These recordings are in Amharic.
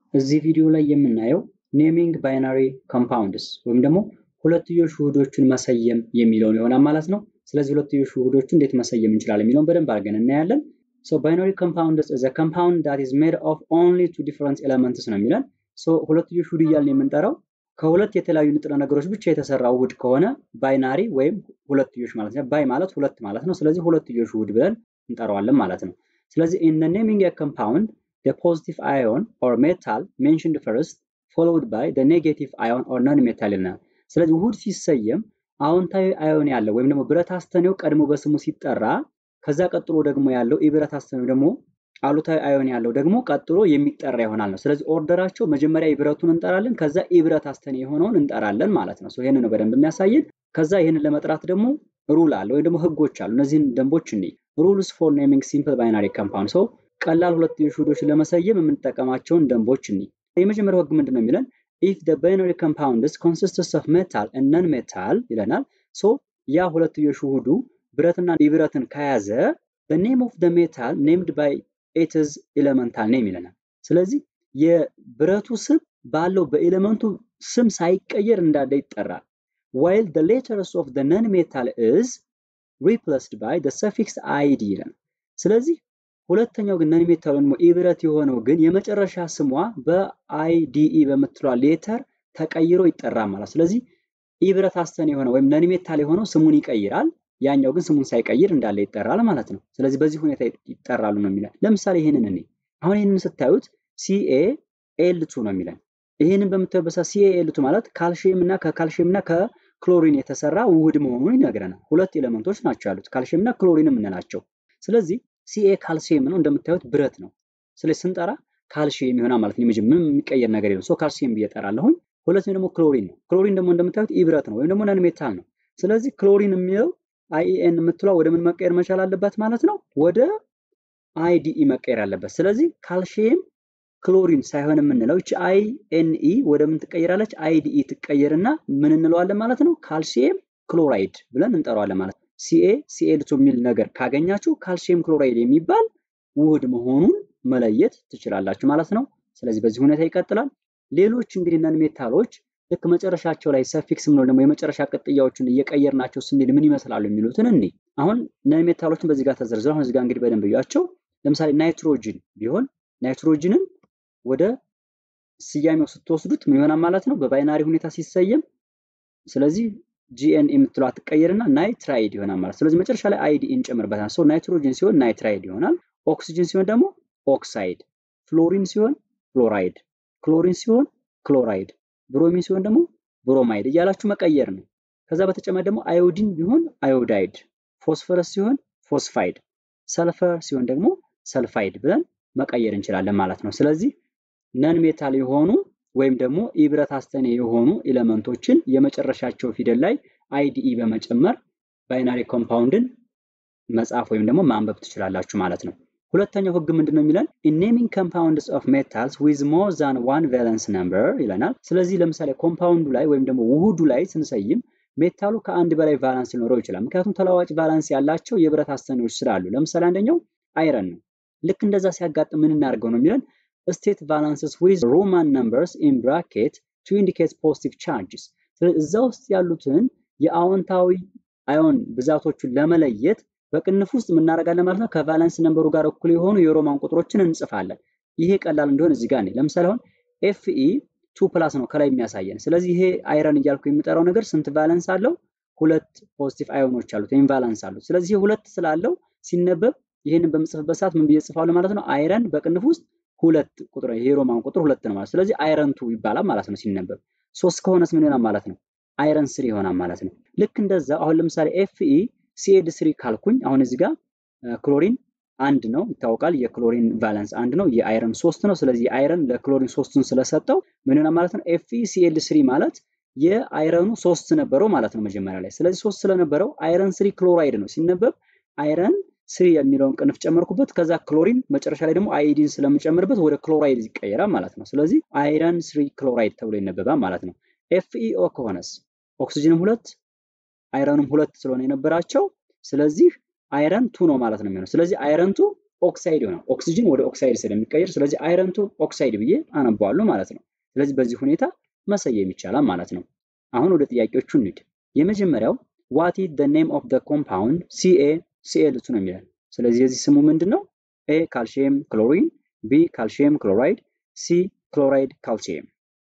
እዚህ ቪዲዮ ላይ የምናየው ኔሚንግ ባይናሪ ኮምፓውንድስ ወይም ደግሞ ሁለትዮሽ ውህዶችን መሰየም የሚለውን ይሆናል ማለት ነው። ስለዚህ ሁለትዮሽ ውህዶችን እንዴት መሰየም እንችላለን የሚለውን በደንብ አድርገን እናያለን። ሶ ባይናሪ ኮምፓውንድስ ኢዝ አ ኮምፓውንድ ዳት ኢዝ ሜድ ኦፍ ኦንሊ ቱ ዲፈረንት ኤለመንትስ ነው የሚለን። ሶ ሁለትዮሽ ውህድ እያልን የምንጠራው ከሁለት የተለያዩ ንጥረ ነገሮች ብቻ የተሰራ ውህድ ከሆነ ባይናሪ ወይም ሁለትዮሽ ማለት ነው። ባይ ማለት ሁለት ማለት ነው። ስለዚህ ሁለትዮሽ ውህድ ብለን እንጠራዋለን ማለት ነው። ስለዚህ ኢን ዘ ኔሚንግ ኤ ኮምፓውንድ the positive ion or metal mentioned first followed by the negative ion or non-metal ይለናል። ስለዚህ ውህድ ሲሰየም አዎንታዊ አዮን ያለው ወይም ደግሞ ብረት አስተኔው ቀድሞ በስሙ ሲጠራ ከዛ ቀጥሎ ደግሞ ያለው የብረት አስተኔው ደግሞ አሉታዊ አዮን ያለው ደግሞ ቀጥሎ የሚጠራ ይሆናል ነው። ስለዚህ ኦርደራቸው መጀመሪያ የብረቱን እንጠራለን፣ ከዛ የብረት አስተኔ የሆነውን እንጠራለን ማለት ነው። ይህንን ነው በደንብ የሚያሳየን። ከዛ ይህንን ለመጥራት ደግሞ ሩል አለ ወይም ደግሞ ህጎች አሉ። እነዚህን ደንቦች እንይ። ሩልስ ፎር ኔሚንግ ሲምፕል ባይናሪ ኮምፓውንድ ሰው ቀላል ሁለትዮሽ ውህዶችን ለመሰየም የምንጠቀማቸውን ደንቦች እንይ። የመጀመሪያው ህግ ምንድን ነው የሚለን ኢፍ ደ ባይናሪ ኮምፓውንድስ ኮንሲስትስ ኦፍ ሜታል ነን ሜታል ይለናል። ሶ ያ ሁለትዮሽ ውህዱ ብረትና የብረትን ከያዘ ኔም ኦፍ ደ ሜታል ኔምድ ባይ ኢትዝ ኤሌመንታል ኔም ይለናል። ስለዚህ የብረቱ ስም ባለው በኤሌመንቱ ስም ሳይቀየር እንዳለ ይጠራል። ዋይል ደ ሌተርስ ኦፍ ደ ነን ሜታል ኢዝ ሪፕለስድ ባይ ደ ሰፊክስ አይዲ ይለናል። ስለዚህ ሁለተኛው ግን ነን ሜታል ወይም ኢብረት የሆነው ግን የመጨረሻ ስሟ በአይዲኢ በምትለዋ ሌተር ተቀይሮ ይጠራል ማለት። ስለዚህ ኢብረት አስተን የሆነ ወይም ነን ሜታል የሆነው ስሙን ይቀይራል፣ ያኛው ግን ስሙን ሳይቀይር እንዳለ ይጠራል ማለት ነው። ስለዚህ በዚህ ሁኔታ ይጠራሉ ነው የሚለን። ለምሳሌ ይህንን እኔ አሁን ይህንን ስታዩት ሲኤ ኤል ቱ ነው የሚለን። ይህንን በምታዩበት ሰዓት ሲኤ ኤል ቱ ማለት ካልሽየም እና ከካልሽየም እና ከክሎሪን የተሰራ ውህድ መሆኑን ይነግረናል። ሁለት ኤሌመንቶች ናቸው ያሉት ካልሽየም እና ክሎሪን የምንላቸው። ስለዚህ ሲኤ ካልሲየም ነው እንደምታዩት ብረት ነው። ስለዚህ ስንጠራ ካልሲየም ይሆናል ማለት ነው። ምንም የሚቀየር ነገር የለም። ሶ ካልሲየም ብዬ እጠራለሁኝ። ሁለተኛው ደግሞ ክሎሪን ነው። ክሎሪን ደግሞ እንደምታዩት ኢብረት ነው ወይም ደግሞ ነን ሜታል ነው። ስለዚህ ክሎሪን የሚለው አይኢኤን የምትሏ ወደ ምን መቀየር መቻል አለባት ማለት ነው? ወደ አይዲኢ መቀየር አለበት። ስለዚህ ካልሲየም ክሎሪን ሳይሆን የምንለው እቺ አይኤንኢ ወደ ምን ትቀየራለች? አይዲኢ ትቀየርና ምን እንለዋለን ማለት ነው? ካልሲየም ክሎራይድ ብለን እንጠራዋለን ማለት ነው። ሲኤ ሲኤልቱ የሚል ነገር ካገኛችሁ ካልሲየም ክሎራይድ የሚባል ውህድ መሆኑን መለየት ትችላላችሁ ማለት ነው። ስለዚህ በዚህ ሁኔታ ይቀጥላል። ሌሎች እንግዲህ ነን ሜታሎች ልክ መጨረሻቸው ላይ ሰፊክስ ምንለው ደግሞ የመጨረሻ ቅጥያዎችን እየቀየርናቸው ስንል ምን ይመስላሉ የሚሉትን እኔ አሁን ነን ሜታሎችን በዚህ ጋር ተዘርዝረው አሁን እዚህ ጋር እንግዲህ በደንብ እያቸው። ለምሳሌ ናይትሮጅን ቢሆን ናይትሮጅንን ወደ ስያሜው ስትወስዱት ምን ይሆናል ማለት ነው በባይናሪ ሁኔታ ሲሰየም ስለዚህ ጂኤን የምትለው አትቀየርና ናይትራይድ ይሆናል ማለት ስለዚህ መጨረሻ ላይ አይዲ እንጨምርበታል። ሶ ናይትሮጅን ሲሆን ናይትራይድ ይሆናል። ኦክሲጅን ሲሆን ደግሞ ኦክሳይድ፣ ፍሎሪን ሲሆን ፍሎራይድ፣ ክሎሪን ሲሆን ክሎራይድ፣ ብሮሚን ሲሆን ደግሞ ብሮማይድ እያላችሁ መቀየር ነው። ከዛ በተጨማሪ ደግሞ አዮዲን ቢሆን አዮዳይድ፣ ፎስፈረስ ሲሆን ፎስፋይድ፣ ሰልፈር ሲሆን ደግሞ ሰልፋይድ ብለን መቀየር እንችላለን ማለት ነው። ስለዚህ ነን ሜታል የሆኑ ወይም ደግሞ ኢብረት አስተኔ የሆኑ ኤሌመንቶችን የመጨረሻቸው ፊደል ላይ አይዲኢ በመጨመር ባይናሪ ኮምፓውንድን መጻፍ ወይም ደግሞ ማንበብ ትችላላችሁ ማለት ነው። ሁለተኛው ህግ ምንድን ነው የሚለን ኔሚንግ ኮምፓውንድስ ኦፍ ሜታልስ ዊዝ ሞር ዛን ዋን ቫለንስ ነምበር ይለናል። ስለዚህ ለምሳሌ ኮምፓውንዱ ላይ ወይም ደግሞ ውህዱ ላይ ስንሰይም ሜታሉ ከአንድ በላይ ቫላንስ ሊኖረው ይችላል። ምክንያቱም ተለዋዋጭ ቫላንስ ያላቸው የብረት አስተኔዎች ስላሉ፣ ለምሳሌ አንደኛው አይረን ነው። ልክ እንደዛ ሲያጋጥም ምን እናደርገው ነው የሚለን ስቴት ቫላንስስ ዊዝ ሮማን ነምበርስ ኢን ብራኬት ቱ ኢንዲኬት ፖዚቲቭ ቻርጅስ። ስለዚህ እዛ ውስጥ ያሉትን የአዎንታዊ አዮን ብዛቶቹን ለመለየት በቅንፍ ውስጥ የምናደርጋለን ማለት ነው። ከቫላንስ ነምበሩ ጋር እኩል የሆኑ የሮማን ቁጥሮችን እንጽፋለን። ይሄ ቀላል እንደሆነ እዚህ ጋር ለምሳሌ አሁን ኤፍኢ ቱ ፕላስ ነው ከላይ የሚያሳየን። ስለዚህ ይሄ አይረን እያልኩ የሚጠራው ነገር ስንት ቫለንስ አለው? ሁለት ፖዚቲቭ አዮኖች አሉት ወይም ቫላንስ አሉት። ስለዚህ ሁለት ስላለው ሲነበብ ይህንን በምጽፍበት ሰዓት ምን ብዬ ጽፋለሁ ማለት ነው? አይረን በቅንፍ ውስጥ ሁለት ቁጥር ይሄ ሮማን ቁጥር ሁለት ነው ማለት ስለዚህ አይረን ቱ ይባላል ማለት ነው ሲነበብ። ሶስት ከሆነስ ምን ይሆናል ማለት ነው? አይረን ስሪ ይሆናል ማለት ነው። ልክ እንደዛ አሁን ለምሳሌ ኤፍኢ ሲኤድ ስሪ ካልኩኝ አሁን እዚህ ጋር ክሎሪን አንድ ነው ይታወቃል። የክሎሪን ቫለንስ አንድ ነው፣ የአይረን ሶስት ነው። ስለዚህ አይረን ለክሎሪን ሶስቱን ስለሰጠው ምን ይሆናል ማለት ነው? ኤፍኢ ሲኤል ስሪ ማለት የአይረኑ ሶስት ነበረው ማለት ነው መጀመሪያ ላይ። ስለዚህ ሶስት ስለነበረው አይረን ስሪ ክሎራይድ ነው ሲነበብ አይረን ስሪ የሚለውን ቅንፍ ጨመርኩበት። ከዛ ክሎሪን መጨረሻ ላይ ደግሞ አይዲን ስለምጨምርበት ወደ ክሎራይድ ይቀየራል ማለት ነው። ስለዚህ አይረን ስሪ ክሎራይድ ተብሎ ይነበባል ማለት ነው። ኤፍኢኦ ከሆነስ ኦክሲጅንም ሁለት አይረንም ሁለት ስለሆነ የነበራቸው ስለዚህ አይረን ቱ ነው ማለት ነው የሚሆነው። ስለዚህ አይረን ቱ ኦክሳይድ ይሆናል። ኦክሲጅን ወደ ኦክሳይድ ስለሚቀየር ስለዚህ አይረን ቱ ኦክሳይድ ብዬ አነባዋለሁ ማለት ነው። ስለዚህ በዚህ ሁኔታ መሰየም ይቻላል ማለት ነው። አሁን ወደ ጥያቄዎቹ እንሂድ። የመጀመሪያው ዋት ኢዝ ዘ ኔም ኦፍ ዘ ኮምፓውንድ ሲኤ ሲኤል ቱ ነው የሚለን። ስለዚህ የዚህ ስሙ ምንድን ነው? ኤ ካልሽየም ክሎሪን፣ ቢ ካልሽየም ክሎራይድ፣ ሲ ክሎራይድ ካልሲየም።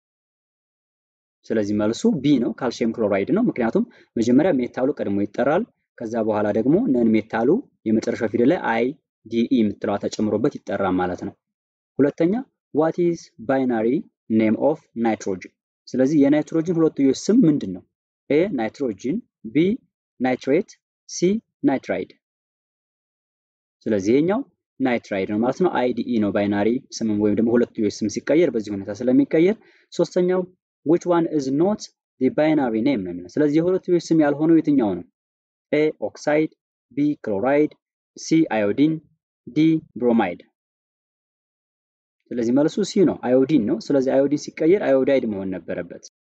ስለዚህ መልሱ ቢ ነው፣ ካልሽየም ክሎራይድ ነው። ምክንያቱም መጀመሪያ ሜታሉ ቀድሞ ይጠራል። ከዛ በኋላ ደግሞ ነን ሜታሉ የመጨረሻው ፊደል ላይ አይ ዲኢ የምትለዋ ተጨምሮበት ይጠራል ማለት ነው። ሁለተኛ ዋት ኢዝ ባይናሪ ኔም ኦፍ ናይትሮጅን። ስለዚህ የናይትሮጅን ሁለትዮሽ ስም ምንድን ነው? ኤ ናይትሮጅን፣ ቢ ናይትሬት፣ ሲ ናይትራይድ። ስለዚህ ይሄኛው ናይትራይድ ነው ማለት ነው። አይዲኢ ነው ባይናሪ ስምም ወይም ደግሞ ሁለትዮሽ ስም ሲቀየር በዚህ ሁኔታ ስለሚቀየር። ሶስተኛው which one is not the binary name ነው የሚለው። ስለዚህ የሁለትዮሽ ስም ያልሆነው የትኛው ነው? ኤ ኦክሳይድ፣ ቢ ክሎራይድ፣ ሲ አዮዲን፣ ዲ ብሮማይድ። ስለዚህ መልሱ ሲ ነው፣ አዮዲን ነው። ስለዚህ አዮዲን ሲቀየር አዮዳይድ መሆን ነበረበት።